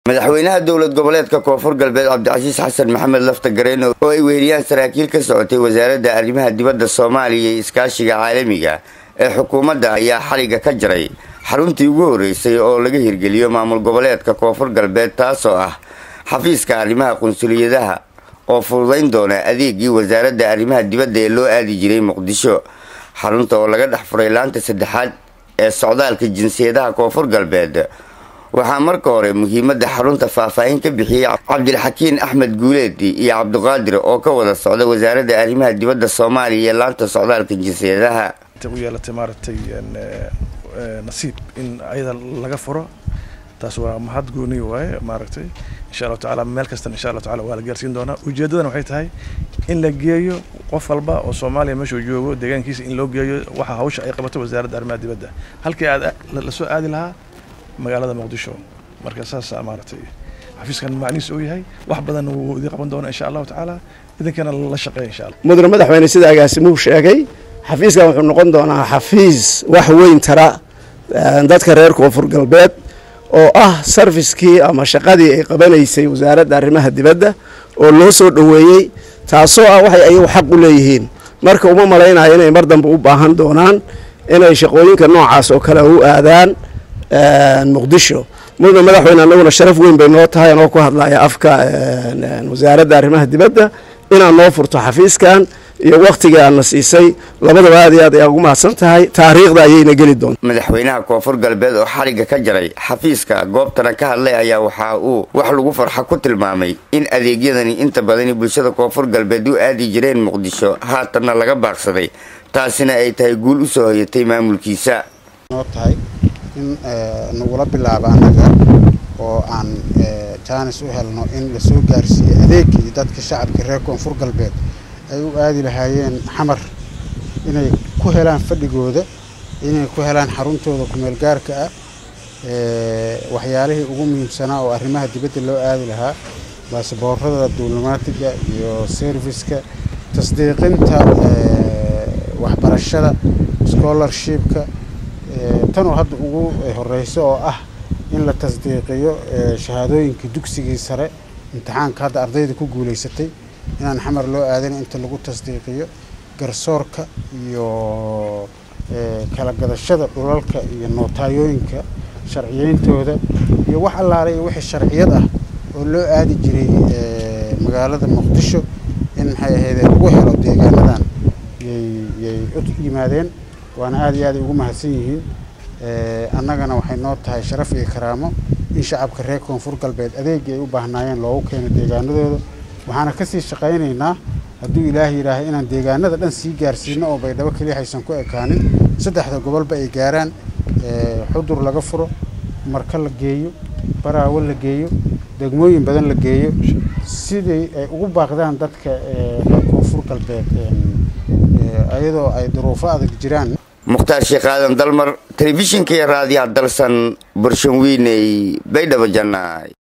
madaxweynaha dowlad goboleedka koonfur galbeed cabdicasiis xasan maxamed lafta gareen oo ay weheliyaan saraakiil ka socotay wasaaradda arrimaha dibadda soomaaliya iyo iskaashiga caalamiga ee xukuumadda ayaa xaliga ka jaray xaruntii ugu horreysay oo laga hirgeliyo maamul goboleedka koonfur galbeed taasoo ah xafiiska arrimaha qunsuliyadaha oo fududayn doona adeegii wasaaradda arrimaha dibadda ee loo aadi jiray muqdisho xarunta oo laga dhex furay laanta saddexaad ee socdaalka jinsiyadaha koonfur galbeed waxaa marka hore muhiimadda xarunta faahfaahin ka bixiyey cabdilxakiin axmed guuleedi iyo cabdiqaadir oo ka wada socda wasaaradda arrimaha dibadda soomaaliya iyo laanta socdaalka jinsiyadaha u yeelatay maaragtay nasiib in ayada laga furo taas waa mahad gooniy waaye maaragtay insha allahu tacala meel kastana insha allahu tacala waa la gaarsiin doonaa ujeeddadana waxay tahay in la geeyo qof walba oo soomaaliya meeshuu joogo deegaankiisa in loo geeyo waxa hawsha ay qabato wasaaradda arrimaha dibadda halkii aad lasoo aadi lahaa magaalada muqdisho marka saasa maaragtay xafiiskan macnihiis uu yahay wax badan wuu idin qaban doonaa insha allahu tacaala idinkana la shaqeeya insha allah mudane madaxweyne sida agaasimuhu sheegay xafiiskan wuxuu noqon doonaa xafiis wax weyn tara dadka reer koonfur galbeed oo ah sarfiskii ama shaqadii ay qabanaysay wasaaradda arrimaha dibadda oo loo soo dhoweeyey taasoo ah waxay ayagu xaq u leeyihiin marka uma malaynayo inay mar dambe u baahan doonaan inay shaqooyinka noocaas oo kale u aadaan muqdisho mudane madaxweyne annaguna sharaf weyn bay noo tahay anoo ku hadlaya afka wasaaradda arrimaha dibadda inaad noo furto xafiiskan iyo waktigii aadna siisay labadaba aad iyo aad ayaa ugu mahadsan tahay taariikhda ayayna geli doonta madaxweynaha koonfur galbeed oo xaliga ka jaray xafiiska goobtana ka hadlay ayaa waxa uu wax lagu farxa ku tilmaamay in adeegyadani inta badani bulshada koonfur galbeed u aadi jireen muqdisho haatanna laga baaqsaday taasina ay tahay guul u soo hoyatay maamulkiisa in nagula bilaabo annaga oo aan jaanis u helno in lasoo gaarsiiyo adeegii dadka shacabka reer koonfur galbeed ay u aadi lahaayeen xamar inay ku helaan fadhigooda inay ku helaan xaruntooda kumeel gaarka ah waxyaalihii ugu muhiimsanaa oo arrimaha dibadda loo aadi lahaa baasboorada diblomaatiga iyo serviska tasdiiqinta waxbarashada scholarshipka tanoo hadda ugu horeyso oo ah in la tasdiiqiyo shahaadooyinka dugsigii sare imtixaanka hadda ardayda ku guulaysatay inaan xamar loo aadana inta lagu tasdiiqiyo garsoorka iyo kala gadashada dhulalka iyo nootayooyinka sharciyeyntooda iyo wax allaale iyo wixii sharciyad ah oo loo aadi jiray magaalada muqdisho in maxay ahayd lagu helo deegaanadan yay u yimaadeen waana aada iyo aaday ugu mahadsan yihiin annagana waxay noo tahay sharaf iyo karaamo in shacabka reer koonfur galbeed adeegii ay u baahnaayeen loogu keeno deegaanadooda waxaana kasii shaqaynaynaa hadduu ilaahay yidhaahay inaan deegaanada dhan sii gaarsiino oo baydhabo keliya haysan ku ekaanin saddexda gobolba ay gaaraan xudur laga furo marka la geeyo baraawo la geeyo degmooyin badan la geeyo sidii ay ugu baaqdaan dadka reer koonfur galbeed ayadoo ay duruufo adag jiraan mukhtaar sheekh aadan dalmar telefishinka iyo raadiyaha dalsan burshanwiiney baydhabo jannaay